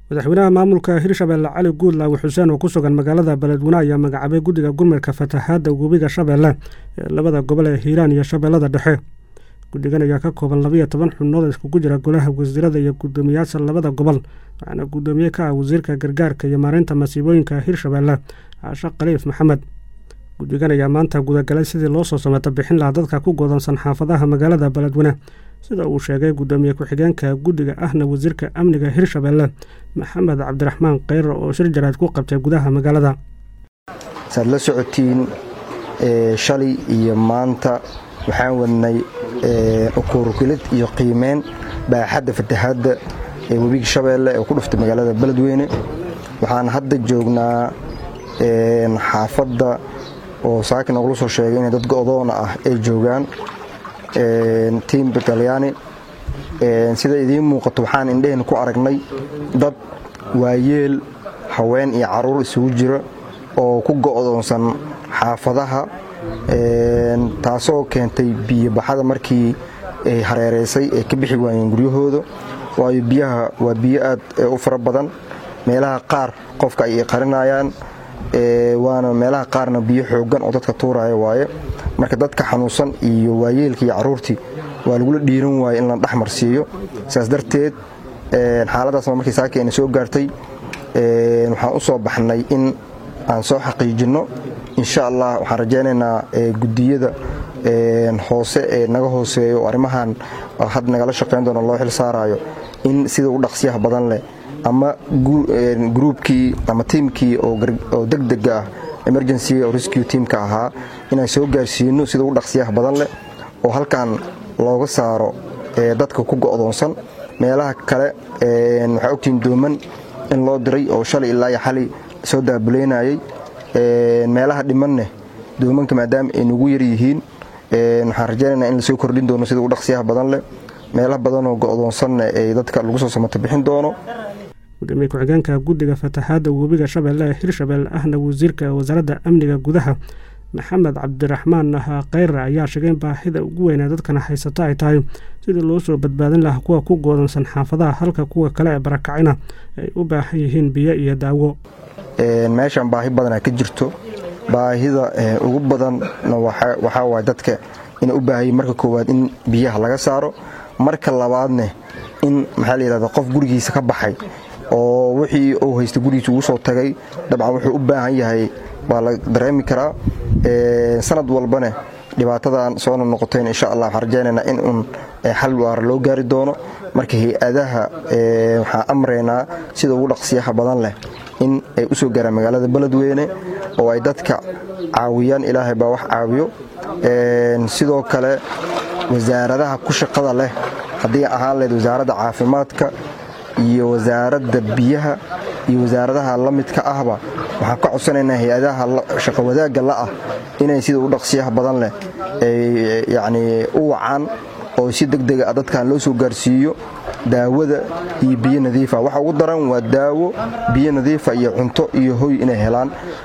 madaxweynaha maamulka hirshabelle cali guudlaawi xuseen oo ku sugan magaalada beledweyne ayaa magacaabay guddiga gurmadka fatahaadda webiga shabeelle ee labada gobol ee hiiraan iyo shabeellada dhexe guddigan ayaa ka kooban labayo toban xubnood iskugu jira golaha wasiirada iyo guddoomiyaasha labada gobol waxaana guddoomiye ka ah wasiirka gargaarka iyo maareynta masiibooyinka hirshabelle caashe khaliif maxamed guddigan ayaa maanta gudagalay sidii loo soo sameeto bixin lahaa dadka ku godansan xaafadaha magaalada beledweyne sida uu sheegay guddoomiye ku-xigeenka guddiga ahna wasiirka amniga hirshabelle maxamed cabdiraxmaan kheyre oo shir jaraad ku qabtay gudaha magaalada saad la socotiin shalay iyo maanta waxaan wadnay ukuurukilid iyo qiimeyn baaxadda fatahaadda ee webiga shabeelle ee ku dhuftay magaalada beledweyne waxaan hadda joognaa xaafadda oo saakin nogula soo sheegay inay dad go'doona ah ay joogaan tiim batalyaani sida idiin muuqato waxaan indheheen ku aragnay dad waayeel haween iyo caruur isugu jira oo ku go'doonsan xaafadaha taasoo keentay biyobaxada markii ay hareeraysay ay ka bixi waayeen guryahooda waayo biyaha waa biyo aad u fara badan meelaha qaar qofka ay qarinayaan waana meelaha qaarna biyo xoogan oo dadka tuuraya waaye marka dadka xanuunsan iyo waayeelka iyo caruurtii waa lagula dhiiran waaye in la dhexmar siiyo sidaas darteed xaaladaasna markii saaki ayna soo gaartay waxaan u soo baxnay in aan soo xaqiijinno insha allah waxaan rajaynaynaa guddiyada hoose ee naga hooseeyo oo arrimahan had nagala shaqayn doono loo xil saaraayo in sida u dhaqsiyaha badan leh ama gruubkii ama tiimkii oo degdega ah emergency oo rescue teamka ahaa inaan soo gaarsiino sida u dhaqsiyaha badan leh oo halkan looga saaro dadka ku go'doonsan meelaha kale waxaa ogtihiin dooman in loo diray oo shalay ilaa iyo xali soo daabuleynayay meelaha dhimanne doomanka maadaama ay nagu yar yihiin waxaan rajaynaynaa in lasoo kordhin doono sida u dhaqsiyaha badan leh meelaha badanoo go'doonsanna ee dadka lagu soo samato bixin doono gudoomiye ku-xigeenka guddiga fatahaadda webiga shabeelle ee hirshabelle ahna wasiirka wasaaradda amniga gudaha maxamed cabdiraxmaan kheyre ayaa sheegay in baahida ugu weynee dadkana haysata ay tahay sidii loo soo badbaadin lahaa kuwa ku goodansan xaafadaha halka kuwa kale ee barakacina ay u baahan yihiin biyo iyo daawo meeshan baahi badanaa ka jirto baahida ugu badanna waxaa waay dadka inay u baahayiin marka koowaad in biyaha laga saaro marka labaadne in maxaa layidhahda qof gurigiisa ka baxay oo wixii uu haysta gurigiisa ugu soo tagay dabcan wuxuu u baahan yahay baa la dareemi karaa sanad walbane dhibaatadan soona noqoteen insha allah waxaan rajaynaynaa in uun xal waara loo gaari doono marka hay-adaha waxaan amraynaa sida ugu dhaqsiyaha badan leh in ay u soo gaaraan magaalada beledweyne oo ay dadka caawiyaan ilaahay baa wax caawiyo sidoo kale wasaaradaha ku shaqada leh haddii ahaan lahayd wasaaradda caafimaadka iyo wasaaradda biyaha iyo wasaaradaha la midka ahba waxaan ka codsanaynaa hay-adaha shaqo wadaagga la'ah inay sida u dhaqsiyaha badan leh yacnii u wacaan oo si degdega ah dadkan loo soo gaarsiiyo daawada iyo biyo nadiifa waxa ugu daran waa daawo biyo nadiifa iyo cunto iyo hoy inay helaan